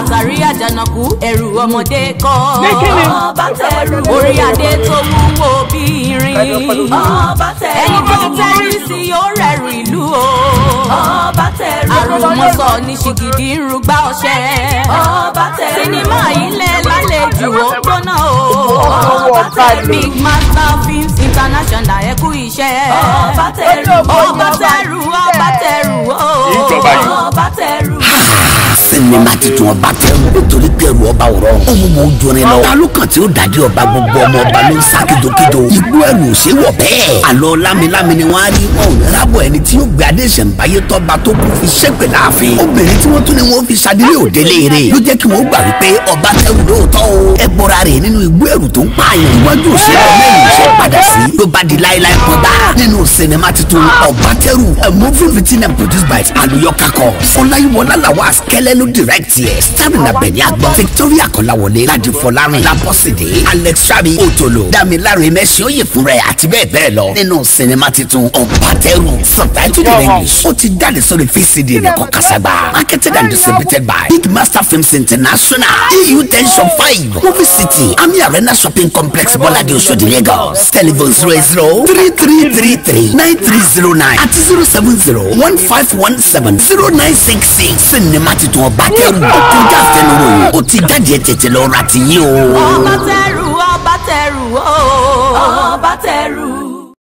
àtàrí àjànàkú ẹrù ọmọdé kọ́ Ní kíni? ọba tẹrù orí adé tó wúwo bí irin ọba tẹrù ẹni tó tẹ́rí sí yóò rẹ̀rù ìlú o ọba tẹrù àrùmọ̀sọ ní ṣìgìdì ń rúgbà ọ̀ṣẹ́ ọba tẹrù sinimá ilẹ̀ lálejò ó gbóná o ọba tẹrù big master films international ẹ kú iṣẹ́ ọba tẹrù ọba tẹrù ọba tẹrù o Ìjọba yìí. ọba tẹrù. sinimá titun ọba tẹrù nítorí pẹ̀lú ọba ọ̀rọ̀ ohun mọ̀ ojú orin lọ. talókan tí ó dàdí ọba gbogbo ọmọ ọba ló ń sá kíjokíjo. igbó ẹrù ò ṣe wọ̀ bẹ́ẹ̀. àlọ́ lámilámi ni wọ́n á rí wọn ò ní rábọ̀ ẹni tí yóò gbé adé ìṣẹ̀ǹbáyé tọ́ba tó kù fi ṣépè láàfin. obìnrin tí wọ́n tún ní wọ́n fi ṣadílé òde léere ló jẹ́ kí wọ́n gbà wípé ọba tẹrù lóòótọ́ o. ẹ bọ́ra rẹ̀ nínú igbó ẹrù tó ń pààyàn. iwájú òṣèlú mẹ́rin ṣe padà sí ló bá di láéláé pọ́nbà nínú sinimá titun ọba tẹrù a movie written and produced by aluyo kakọ fọláyíwọlá làwọn àṣkẹ́lẹ́ ló direct yẹ starring abẹni agbọn victoria kọláwọlé ladi fọlárin labọsídé alex sabi otolo damilare mẹsì oyè fún rẹ àti bẹ́ẹ̀ bẹ́ẹ̀ lọ nínú sinimá titun ọba tẹrù subtitled in english ó ti jáde sórí vcd nìkan kasagba marketed and distributed by big master films international eu ten shop five movie city ami arena shopping complex bọ́ládé oṣòdì lagos telephone zero eight zero three three three three nine three zero nine àti zero seven zero one five one seven zero nine six six sinimá titun ọba tẹrù ó kọjá àfẹnuròyìn ó ti jáde tètè lọ ra tiyín o. ọba tẹrù ọba tẹrù o ọba tẹrù.